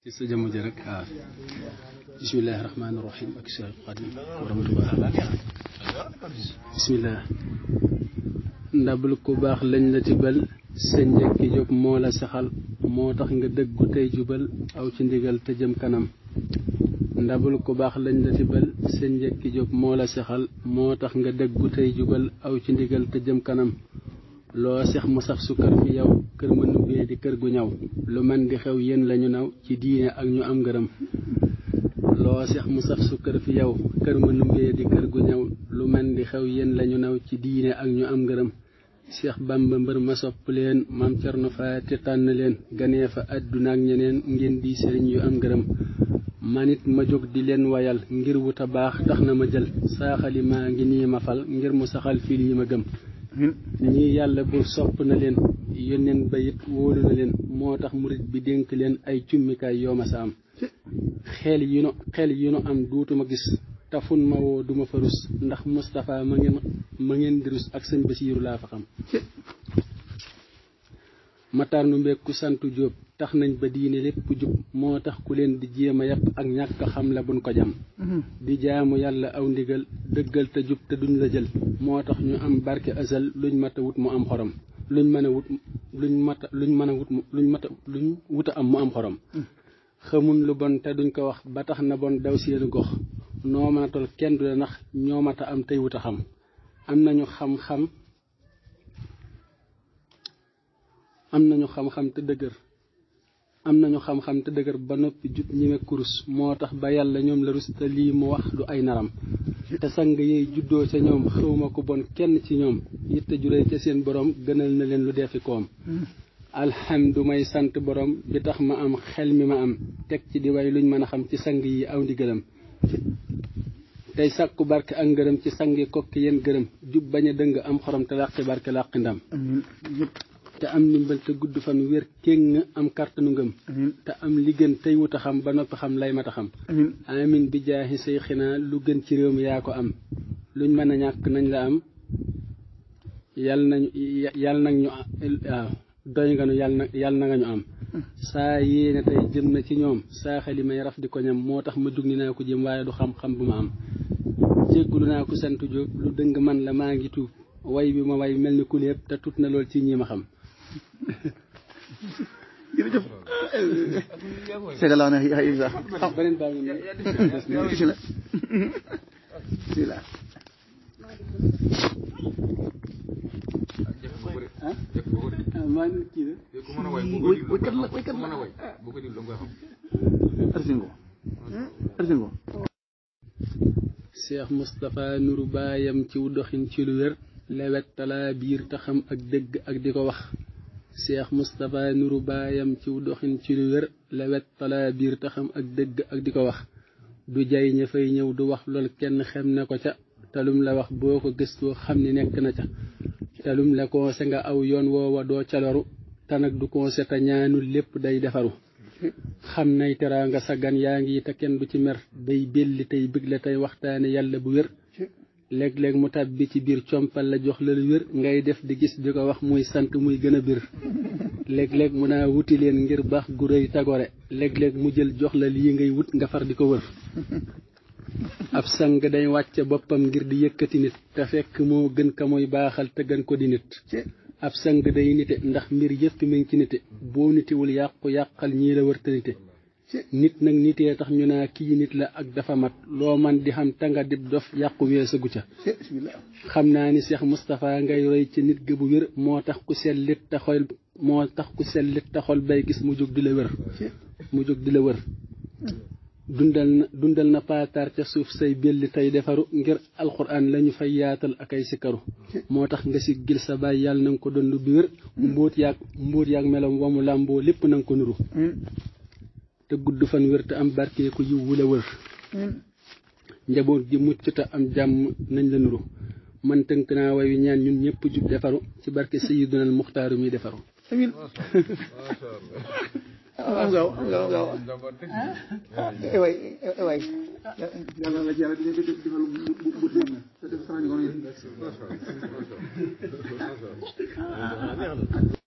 ci sa jëmm ji rek waaw bismillahi rahmaani rahim ak Cheikh Xadim wa rahmatullah bismillah ndabul ku baax lañ la tibal sa njëkki jóg moo la saxal moo tax nga dëggu tey jubal aw ci ndigal te jëm kanam ndabul ku baax lañ la tibal sa njëkki jóg moo la saxal moo tax nga dëggu tey jubal aw ci ndigal te jëm kanam loo sex mu saf sukkar fi yow kër ma nubbee di kër gu ñaw lu man di xew yéen lañu naw ci diine ak ñu am ngërëm loo sex mu saf sukkar fi yow kër ma nubbee di kër gu ñaw lu man di xew yéen lañu naw ci diine ak ñu am ngërëm Seex Bamba mbër ma sopp leen maam Cerno Faati tànn leen ganee fa àdduna ak ñeneen ngeen di sëriñ yu am ngërëm manit ma jóg di leen wayal ngir wuta baax tax na ma jël saaxali maa ngi nii ma fal ngir mu saxal fii lii ma gëm ñii yàlla bu sopp na leen yónneen ba it wóolu na leen moo tax murit bi dénk leen ay cummikaay yoo ma sa am xel yi nu xel yi nu am duutuma gis tafun ma woo duma fa rus ndax Moustapha ma ngeen ma ngeen di rus ak sëñ Basiiru laa fa xam matar nu mbéeg ku santu jóob tax nañ ba diine lépp jub moo tax ku leen di jéem a yàpp ak ñàkk xam la buñ ko jam di jaamu yàlla aw ndigal dëggal te jub te duñ la jël moo tax ñu am barke asal luñ mat a wut mu am xorom luñ mën a wut luñ mat luñ mën a wut luñ mat a luñ wut a am mu am xorom xamun lu bon te duñ ko wax ba tax na bon daw seeni gox noo mën a tol kenn du la nax ñoo mat a am tey wut a xam am nañu xam-xam am nañu xam-xam te dëgër am nañu xam-xam te dëgër ba noppi jub ñime kurus moo tax ba yàlla ñoom la rus te lii mu wax du ay naram te sang yey juddoo ca ñoom xawma ko bon kenn ci ñoom yitte juree ca seen borom gënal na leen lu defi koom alhamdu may sant borom bi tax ma am xel mi ma am teg ci di way luñ mën a xam ci sang yi aw ndigalam tey sàkku barke ak ngërëm ci sangi kokki yéen gërëm jub bañ a dëng am xorom te làqi barke làqi ndam te am ndimbal te gudd fan wér kéng am kàttanu ngëm te am li gën tey wut a xam ba noppi xam lay mat a xam amin bi jaaxi say xinaa lu gën ci réew mi yaa ko am luñ mën a ñàkk nañ la am yal nañu yal nag ñu waaw doy nga nu yal na yal na nga ñu am saa yéene tey jëm na ci ñoom saa xeli may raf di ko ñam moo tax ma jug ni naa ko jëm waaye du xam-xam bu ma am jéggulu naa ko sant Jóob lu dëng man la maa ngi tuub way bi ma way mel ni ku lépp te tut na lool ci ñi ma xam jërëjëf segalaa na ay sax beneen baa ngi nii bismillah bismillah ah maa ngi kii de waykat la waykat la arsingo arsingo Cheikh Moustapha nuru baayam ciw doxin ci lu wér lewet talaa biir te xam ak dëgg ak di ko wax Cheikh Moustapha nuru baayam ciw doxin ci lu wér lewet talaa biir te xam ak dëgg ak di ko wax du jay ña fay ñëw du wax lool kenn xem ne ko ca talum la wax boo ko gëstoo xam ni nekk na ca talum la koose nga aw yoon woowa doo caloru te nag du koose te ñaanul lépp day defaru xam nay teraanga sa gan yaa ngi te kenn du ci mer day belli tey bëgg la tey waxtaane yàlla bu wér léeg-léeg mu tàbbi ci biir compal la jox la lu wér ngay def di gis di ko wax muy sant muy gën a bir léeg-léeg mu naa wuti leen ngir baax gu rëy tagore léeg-léeg mu jël jox la lii ngay wut nga far di ko wër ab sang day wàcce boppam ngir di yëkkati nit te fekk moo gën ka muy baaxal te gën ko di nit ab sang day nite ndax mbir yëpp mi ngi ci nite boo nitiwul yàqu yàqal ñii la wërta nite nit nag nitee tax ñu naa kii nit la ak dafa mat loo man di xam tanga dib dof yàqu weesagu ca xam naa ni Cheikh Moustapha ngay roy ci nit ga bu wér moo tax ku sellit te xol moo tax ku sellit te xol bay gis mu jóg di la wër mu jóg di la wër dundal na dundal na paataar ca suuf say belli tey defaru ngir alxuraan lañu fay yaatal ak ay sikaru moo tax nga si gil sa baay yàlla na nga ko dond bi wér mbóot yaag mbóot yaag melom wamu làmboo lépp na nga ko nuru te gudd fan wér te am barkee ko yiw wula wër njaboot gi mucc te am jàmm nañ la nuru man tënk naa wayu ñaan ñun ñëpp jub defaru ci barke sayidunal muxtaaru mi defaru amin am gaaw am gaaw gaaw ay waay ay waay yàlla la ci yàlla di defal bu bu def sama ni ko